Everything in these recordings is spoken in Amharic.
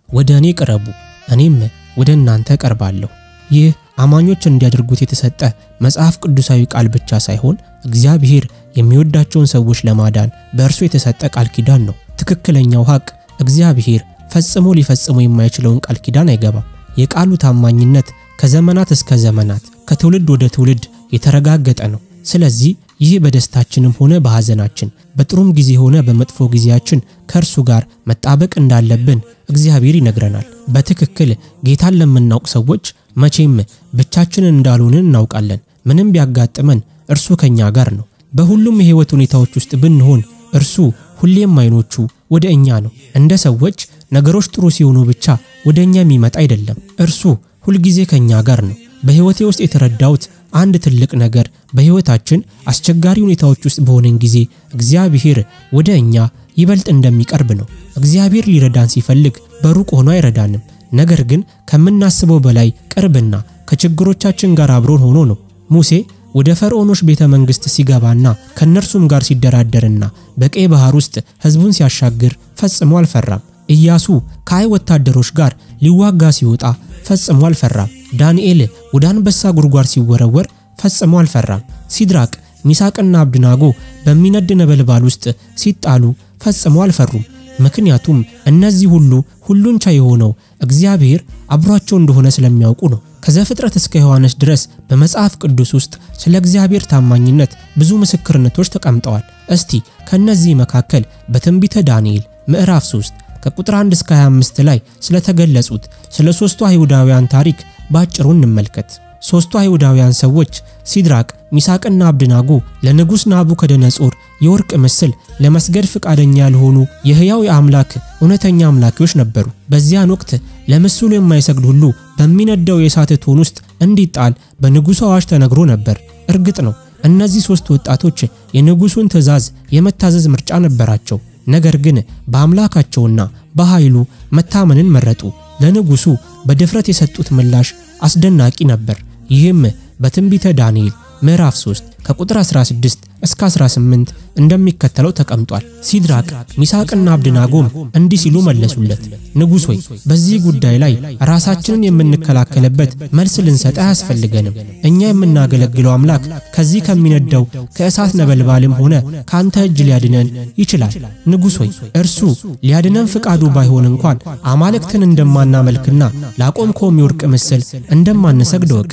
ወደ እኔ ቅረቡ፣ እኔም ወደ እናንተ እቀርባለሁ። ይህ አማኞች እንዲያደርጉት የተሰጠ መጽሐፍ ቅዱሳዊ ቃል ብቻ ሳይሆን እግዚአብሔር የሚወዳቸውን ሰዎች ለማዳን በእርሱ የተሰጠ ቃል ኪዳን ነው። ትክክለኛው ሐቅ እግዚአብሔር ፈጽሞ ሊፈጽሞ የማይችለውን ቃል ኪዳን አይገባም። የቃሉ ታማኝነት ከዘመናት እስከ ዘመናት ከትውልድ ወደ ትውልድ የተረጋገጠ ነው። ስለዚህ ይህ በደስታችንም ሆነ በሐዘናችን በጥሩም ጊዜ ሆነ በመጥፎ ጊዜያችን ከእርሱ ጋር መጣበቅ እንዳለብን እግዚአብሔር ይነግረናል። በትክክል ጌታን ለምናውቅ ሰዎች መቼም ብቻችንን እንዳልሆንን እናውቃለን። ምንም ቢያጋጥመን እርሱ ከኛ ጋር ነው። በሁሉም የሕይወት ሁኔታዎች ውስጥ ብንሆን እርሱ ሁሌም አይኖቹ ወደ እኛ ነው። እንደ ሰዎች ነገሮች ጥሩ ሲሆኑ ብቻ ወደ እኛ የሚመጣ አይደለም። እርሱ ሁልጊዜ ከኛ ጋር ነው። በሕይወቴ ውስጥ የተረዳሁት አንድ ትልቅ ነገር በሕይወታችን አስቸጋሪ ሁኔታዎች ውስጥ በሆነን ጊዜ እግዚአብሔር ወደ እኛ ይበልጥ እንደሚቀርብ ነው። እግዚአብሔር ሊረዳን ሲፈልግ በሩቅ ሆኖ አይረዳንም። ነገር ግን ከምናስበው በላይ ቅርብና ከችግሮቻችን ጋር አብሮን ሆኖ ነው። ሙሴ ወደ ፈርዖኖች ቤተ መንግሥት ሲገባና ከእነርሱም ጋር ሲደራደርና በቀይ ባህር ውስጥ ሕዝቡን ሲያሻግር ፈጽሞ አልፈራም። ኢያሱ ከአይ ወታደሮች ጋር ሊዋጋ ሲወጣ ፈጽሞ አልፈራም። ዳንኤል ወደ አንበሳ ጉድጓድ ሲወረወር ፈጽሞ አልፈራም። ሲድራቅ ሚሳቅና አብድናጎ በሚነድ ነበልባል ውስጥ ሲጣሉ ፈጽሞ አልፈሩም። ምክንያቱም እነዚህ ሁሉ ሁሉን ቻይ የሆነው እግዚአብሔር አብሯቸው እንደሆነ ስለሚያውቁ ነው። ከዘፍጥረት እስከ ዮሐንስ ድረስ በመጽሐፍ ቅዱስ ውስጥ ስለ እግዚአብሔር ታማኝነት ብዙ ምስክርነቶች ተቀምጠዋል። እስቲ ከነዚህ መካከል በትንቢተ ዳንኤል ምዕራፍ 3 ከቁጥር 1 እስከ 25 ላይ ስለተገለጹት ስለ ሦስቱ አይሁዳውያን ታሪክ ባጭሩ እንመልከት። ሦስቱ አይሁዳውያን ሰዎች ሲድራቅ፣ ሚሳቅና አብድናጎ ለንጉሥ ናቡከደነጾር የወርቅ ምስል ለመስገድ ፈቃደኛ ያልሆኑ የሕያው የአምላክ እውነተኛ አምላኪዎች ነበሩ። በዚያን ወቅት ለምስሉ የማይሰግድ ሁሉ በሚነደው የእሳት እቶን ውስጥ እንዲጣል በንጉሡ አዋጅ ተነግሮ ነበር። እርግጥ ነው እነዚህ ሦስት ወጣቶች የንጉሡን ትእዛዝ የመታዘዝ ምርጫ ነበራቸው። ነገር ግን በአምላካቸውና በኃይሉ መታመንን መረጡ። ለንጉሡ በድፍረት የሰጡት ምላሽ አስደናቂ ነበር። ይህም በትንቢተ ዳንኤል ምዕራፍ 3 ከቁጥር 16 እስከ 18 እንደሚከተለው ተቀምጧል። ሲድራቅ ሚሳቅና አብድናጎም እንዲህ ሲሉ መለሱለት፣ ንጉሥ ሆይ በዚህ ጉዳይ ላይ ራሳችንን የምንከላከልበት መልስ ልንሰጥ አያስፈልገንም። እኛ የምናገለግለው አምላክ ከዚህ ከሚነደው ከእሳት ነበልባልም ሆነ ከአንተ እጅ ሊያድነን ይችላል። ንጉሥ ሆይ እርሱ ሊያድነን ፍቃዱ ባይሆን እንኳን አማልክትን እንደማናመልክና ላቆምከውም የወርቅ ምስል እንደማንሰግድ እወቅ።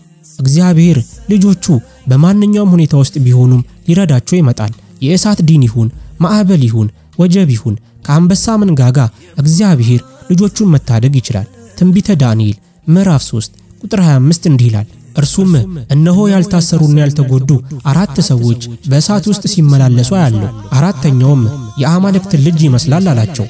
እግዚአብሔር ልጆቹ በማንኛውም ሁኔታ ውስጥ ቢሆኑም ሊረዳቸው ይመጣል። የእሳት ዲን ይሁን፣ ማዕበል ይሁን፣ ወጀብ ይሁን፣ ከአንበሳ መንጋጋ እግዚአብሔር ልጆቹን መታደግ ይችላል። ትንቢተ ዳንኤል ምዕራፍ 3 ቁጥር 25 እንዲህ ይላል፣ እርሱም እነሆ ያልታሰሩና ያልተጎዱ አራት ሰዎች በእሳት ውስጥ ሲመላለሱ አያለሁ፣ አራተኛውም የአማልክትን ልጅ ይመስላል አላቸው።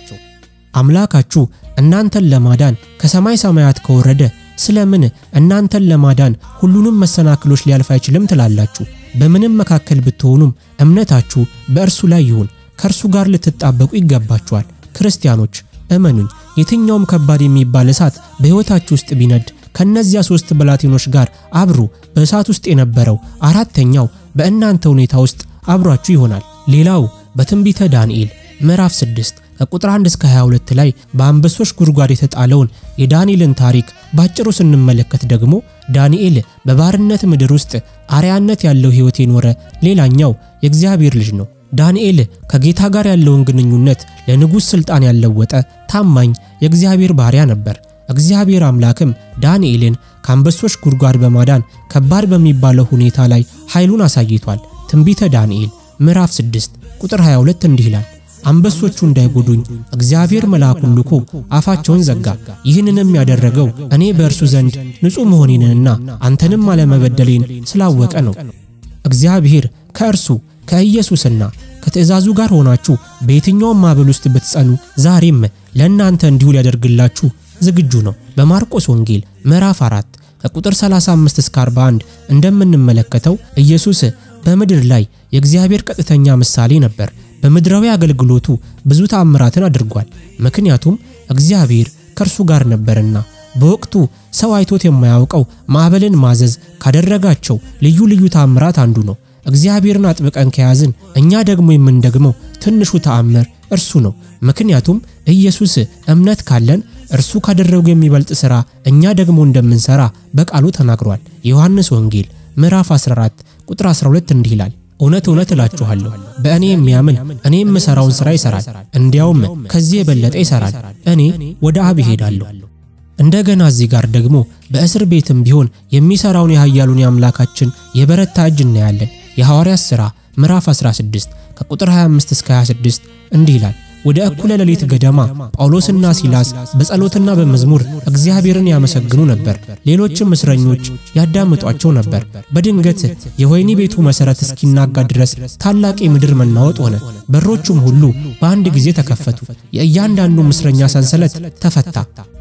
አምላካችሁ እናንተን ለማዳን ከሰማይ ሰማያት ከወረደ ስለምን እናንተን ለማዳን ሁሉንም መሰናክሎች ሊያልፍ አይችልም ትላላችሁ? በምንም መካከል ብትሆኑም እምነታችሁ በእርሱ ላይ ይሁን፣ ከእርሱ ጋር ልትጣበቁ ይገባችኋል። ክርስቲያኖች እመኑኝ፣ የትኛውም ከባድ የሚባል እሳት በሕይወታችሁ ውስጥ ቢነድ ከእነዚያ ሦስት ብላቴኖች ጋር አብሮ በእሳት ውስጥ የነበረው አራተኛው በእናንተ ሁኔታ ውስጥ አብሯችሁ ይሆናል። ሌላው በትንቢተ ዳንኤል ምዕራፍ 6 ከቁጥር 1 እስከ 22 ላይ በአንበሶች ጉድጓድ የተጣለውን የዳንኤልን ታሪክ ባጭሩ ስንመለከት ደግሞ ዳንኤል በባርነት ምድር ውስጥ አርያነት ያለው ሕይወት የኖረ ሌላኛው የእግዚአብሔር ልጅ ነው። ዳንኤል ከጌታ ጋር ያለውን ግንኙነት ለንጉሥ ሥልጣን ያለወጠ ታማኝ የእግዚአብሔር ባሪያ ነበር። እግዚአብሔር አምላክም ዳንኤልን ከአንበሶች ጉድጓድ በማዳን ከባድ በሚባለው ሁኔታ ላይ ኃይሉን አሳይቷል። ትንቢተ ዳንኤል ምዕራፍ 6 ቁጥር 22 እንዲህ ይላል አንበሶቹ እንዳይጎዱኝ እግዚአብሔር መልአኩን ልኮ አፋቸውን ዘጋ። ይህንንም ያደረገው እኔ በእርሱ ዘንድ ንጹሕ መሆኔንና አንተንም አለመበደሌን ስላወቀ ነው። እግዚአብሔር ከእርሱ ከኢየሱስና ከትእዛዙ ጋር ሆናችሁ በየትኛውም ማዕበል ውስጥ ብትጸኑ ዛሬም ለእናንተ እንዲሁ ሊያደርግላችሁ ዝግጁ ነው። በማርቆስ ወንጌል ምዕራፍ 4 ከቁጥር 35 እስከ 41 እንደምንመለከተው ኢየሱስ በምድር ላይ የእግዚአብሔር ቀጥተኛ ምሳሌ ነበር። በምድራዊ አገልግሎቱ ብዙ ተአምራትን አድርጓል። ምክንያቱም እግዚአብሔር ከእርሱ ጋር ነበርና። በወቅቱ ሰው አይቶት የማያውቀው ማዕበልን ማዘዝ ካደረጋቸው ልዩ ልዩ ተአምራት አንዱ ነው። እግዚአብሔርን አጥብቀን ከያዝን እኛ ደግሞ የምንደግመው ትንሹ ተአምር እርሱ ነው። ምክንያቱም ኢየሱስ እምነት ካለን እርሱ ካደረጉ የሚበልጥ ሥራ እኛ ደግሞ እንደምንሰራ በቃሉ ተናግሯል። የዮሐንስ ወንጌል ምዕራፍ 14 ቁጥር 12 እንዲህ ይላል፣ እውነት እውነት እላችኋለሁ በእኔ የሚያምን እኔ የምሠራውን ሥራ ይሠራል፣ እንዲያውም ከዚህ የበለጠ ይሠራል። እኔ ወደ አብ እሄዳለሁ። እንደገና እዚህ ጋር ደግሞ በእስር ቤትም ቢሆን የሚሠራውን የኃያሉን የአምላካችን የበረታ እጅ እናያለን። የሐዋርያት ሥራ ምዕራፍ 16 ከቁጥር 25 እስከ 26 እንዲህ ይላል ወደ እኩለ ሌሊት ገደማ ጳውሎስና ሲላስ በጸሎትና በመዝሙር እግዚአብሔርን ያመሰግኑ ነበር። ሌሎችም እስረኞች ያዳምጧቸው ነበር። በድንገት የወህኒ ቤቱ መሠረት እስኪናጋ ድረስ ታላቅ የምድር መናወጥ ሆነ። በሮቹም ሁሉ በአንድ ጊዜ ተከፈቱ። የእያንዳንዱም እስረኛ ሰንሰለት ተፈታ።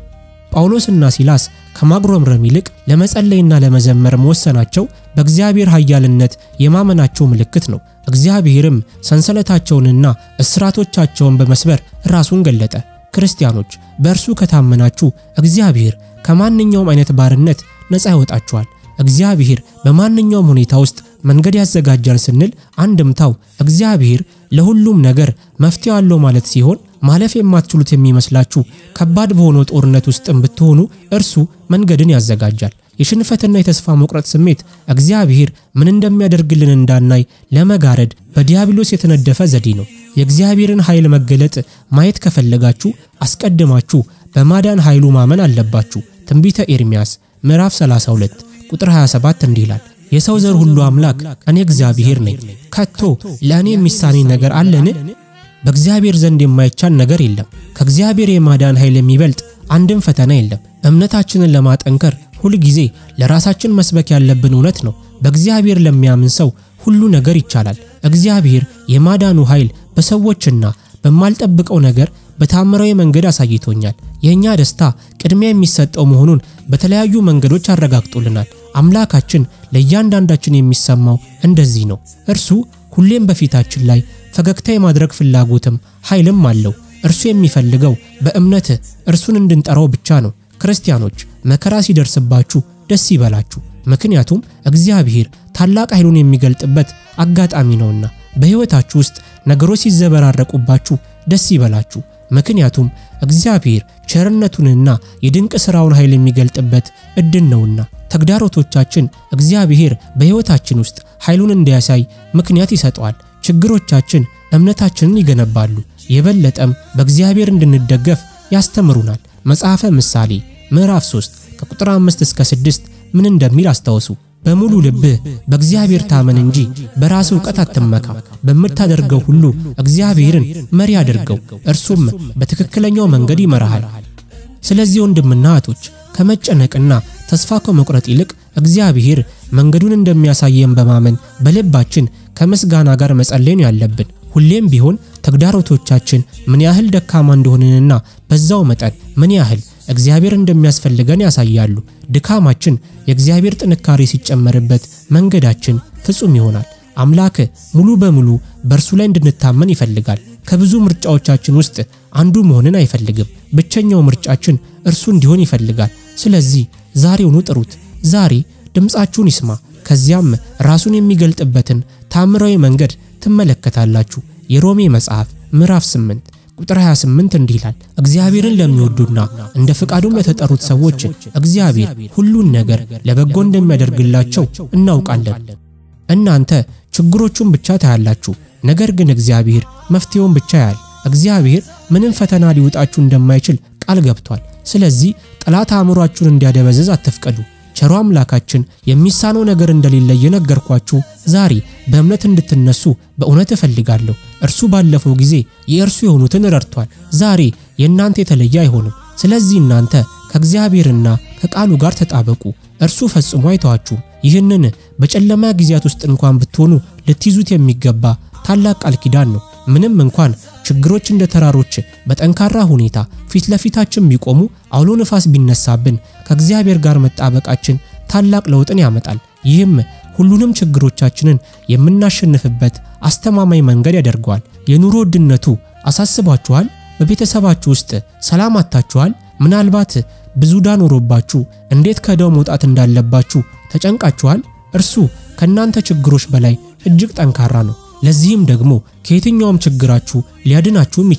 ጳውሎስና ሲላስ ከማጉረምረም ይልቅ ለመጸለይና ለመዘመር መወሰናቸው በእግዚአብሔር ኃያልነት የማመናቸው ምልክት ነው። እግዚአብሔርም ሰንሰለታቸውንና እስራቶቻቸውን በመስበር ራሱን ገለጠ። ክርስቲያኖች በእርሱ ከታመናችሁ እግዚአብሔር ከማንኛውም አይነት ባርነት ነፃ ያወጣችኋል። እግዚአብሔር በማንኛውም ሁኔታ ውስጥ መንገድ ያዘጋጃል ስንል አንድምታው እግዚአብሔር ለሁሉም ነገር መፍትሄ አለው ማለት ሲሆን ማለፍ የማትችሉት የሚመስላችሁ ከባድ በሆነው ጦርነት ውስጥም ብትሆኑ እርሱ መንገድን ያዘጋጃል። የሽንፈትና የተስፋ መቁረጥ ስሜት እግዚአብሔር ምን እንደሚያደርግልን እንዳናይ ለመጋረድ በዲያብሎስ የተነደፈ ዘዴ ነው። የእግዚአብሔርን ኃይል መገለጥ ማየት ከፈለጋችሁ አስቀድማችሁ በማዳን ኃይሉ ማመን አለባችሁ። ትንቢተ ኤርምያስ ምዕራፍ 32 ቁጥር 27 እንዲህ ይላል፣ የሰው ዘር ሁሉ አምላክ እኔ እግዚአብሔር ነኝ። ከቶ ለእኔ የሚሳነኝ ነገር አለን? በእግዚአብሔር ዘንድ የማይቻል ነገር የለም። ከእግዚአብሔር የማዳን ኃይል የሚበልጥ አንድም ፈተና የለም። እምነታችንን ለማጠንከር ሁል ጊዜ ለራሳችን መስበክ ያለብን እውነት ነው። በእግዚአብሔር ለሚያምን ሰው ሁሉ ነገር ይቻላል። እግዚአብሔር የማዳኑ ኃይል በሰዎችና በማልጠብቀው ነገር በታምራዊ መንገድ አሳይቶኛል። የእኛ ደስታ ቅድሚያ የሚሰጠው መሆኑን በተለያዩ መንገዶች አረጋግጦልናል። አምላካችን ለእያንዳንዳችን የሚሰማው እንደዚህ ነው። እርሱ ሁሌም በፊታችን ላይ ፈገግታ የማድረግ ፍላጎትም ኃይልም አለው። እርሱ የሚፈልገው በእምነት እርሱን እንድንጠራው ብቻ ነው። ክርስቲያኖች መከራ ሲደርስባችሁ ደስ ይበላችሁ፣ ምክንያቱም እግዚአብሔር ታላቅ ኃይሉን የሚገልጥበት አጋጣሚ ነውና። በሕይወታችሁ ውስጥ ነገሮች ሲዘበራረቁባችሁ ደስ ይበላችሁ፣ ምክንያቱም እግዚአብሔር ቸርነቱንና የድንቅ ሥራውን ኃይል የሚገልጥበት ዕድል ነውና። ተግዳሮቶቻችን እግዚአብሔር በሕይወታችን ውስጥ ኃይሉን እንዲያሳይ ምክንያት ይሰጠዋል። ችግሮቻችን እምነታችንን ይገነባሉ፣ የበለጠም በእግዚአብሔር እንድንደገፍ ያስተምሩናል። መጽሐፈ ምሳሌ ምዕራፍ 3 ከቁጥር 5 እስከ 6 ምን እንደሚል አስታውሱ። በሙሉ ልብህ በእግዚአብሔር ታመን እንጂ በራስ ዕውቀት አትመካ። በምታደርገው ሁሉ እግዚአብሔርን መሪ አድርገው፣ እርሱም በትክክለኛው መንገድ ይመራሃል። ስለዚህ ወንድምና እህቶች ከመጨነቅና ተስፋ ከመቁረጥ ይልቅ እግዚአብሔር መንገዱን እንደሚያሳየን በማመን በልባችን ከምስጋና ጋር መጸለይ ነው ያለብን። ሁሌም ቢሆን ተግዳሮቶቻችን ምን ያህል ደካማ እንደሆንንና በዛው መጠን ምን ያህል እግዚአብሔር እንደሚያስፈልገን ያሳያሉ። ድካማችን የእግዚአብሔር ጥንካሬ ሲጨመርበት መንገዳችን ፍጹም ይሆናል። አምላክ ሙሉ በሙሉ በእርሱ ላይ እንድንታመን ይፈልጋል። ከብዙ ምርጫዎቻችን ውስጥ አንዱ መሆንን አይፈልግም። ብቸኛው ምርጫችን እርሱ እንዲሆን ይፈልጋል። ስለዚህ ዛሬውኑ ጥሩት። ዛሬ ድምፃችሁን ይስማ። ከዚያም ራሱን የሚገልጥበትን ታምራዊ መንገድ ትመለከታላችሁ። የሮሜ መጽሐፍ ምዕራፍ 8 ቁጥር 28 እንዲህ ይላል፣ እግዚአብሔርን ለሚወዱና እንደ ፍቃዱም ለተጠሩት ሰዎች እግዚአብሔር ሁሉን ነገር ለበጎ እንደሚያደርግላቸው እናውቃለን። እናንተ ችግሮቹን ብቻ ታያላችሁ፣ ነገር ግን እግዚአብሔር መፍትሄውን ብቻ ያያል። እግዚአብሔር ምንም ፈተና ሊውጣችሁ እንደማይችል ቃል ገብቷል። ስለዚህ ጠላት አእምሯችሁን እንዲያደበዝዝ አትፍቀዱ። ቸሮ አምላካችን የሚሳነው ነገር እንደሌለ እየነገርኳችሁ ዛሬ በእምነት እንድትነሱ በእውነት እፈልጋለሁ። እርሱ ባለፈው ጊዜ የእርሱ የሆኑትን ረድቷል። ዛሬ የእናንተ የተለየ አይሆንም። ስለዚህ እናንተ ከእግዚአብሔርና ከቃሉ ጋር ተጣበቁ። እርሱ ፈጽሞ አይተዋችሁም። ይህንን በጨለማ ጊዜያት ውስጥ እንኳን ብትሆኑ ልትይዙት የሚገባ ታላቅ ቃል ኪዳን ነው። ምንም እንኳን ችግሮች እንደ ተራሮች በጠንካራ ሁኔታ ፊት ለፊታችን ቢቆሙ፣ አውሎ ነፋስ ቢነሳብን፣ ከእግዚአብሔር ጋር መጣበቃችን ታላቅ ለውጥን ያመጣል። ይህም ሁሉንም ችግሮቻችንን የምናሸንፍበት አስተማማኝ መንገድ ያደርገዋል። የኑሮ ውድነቱ አሳስቧችኋል? በቤተሰባችሁ ውስጥ ሰላም አጥታችኋል? ምናልባት ብዙ ዕዳ ኖሮባችሁ እንዴት ከዕዳው መውጣት እንዳለባችሁ ተጨንቃችኋል? እርሱ ከእናንተ ችግሮች በላይ እጅግ ጠንካራ ነው። ለዚህም ደግሞ ከየትኛውም ችግራችሁ ሊያድናችሁም ይችላል።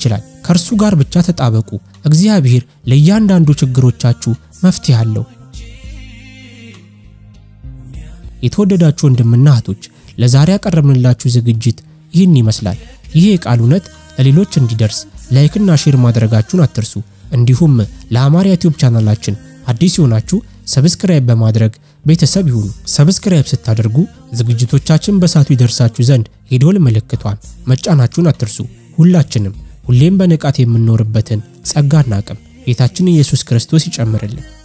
ከእርሱ ጋር ብቻ ተጣበቁ። እግዚአብሔር ለእያንዳንዱ ችግሮቻችሁ መፍትሄ አለው። የተወደዳችሁ ወንድምና እህቶች ለዛሬ ያቀረብንላችሁ ዝግጅት ይህን ይመስላል። ይህ የቃል እውነት ለሌሎች እንዲደርስ ላይክና ሼር ማድረጋችሁን አትርሱ። እንዲሁም ለአማርያ ዩቲዩብ ቻናላችን አዲስ የሆናችሁ ሰብስክራይብ በማድረግ ቤተሰብ ይሁኑ። ሰብስክራይብ ስታደርጉ ዝግጅቶቻችን በሳቱ ይደርሳችሁ ዘንድ የደወል ምልክቷን መጫናችሁን አትርሱ። ሁላችንም ሁሌም በንቃት የምንኖርበትን ጸጋና አቅም ጌታችን ኢየሱስ ክርስቶስ ይጨምርልን።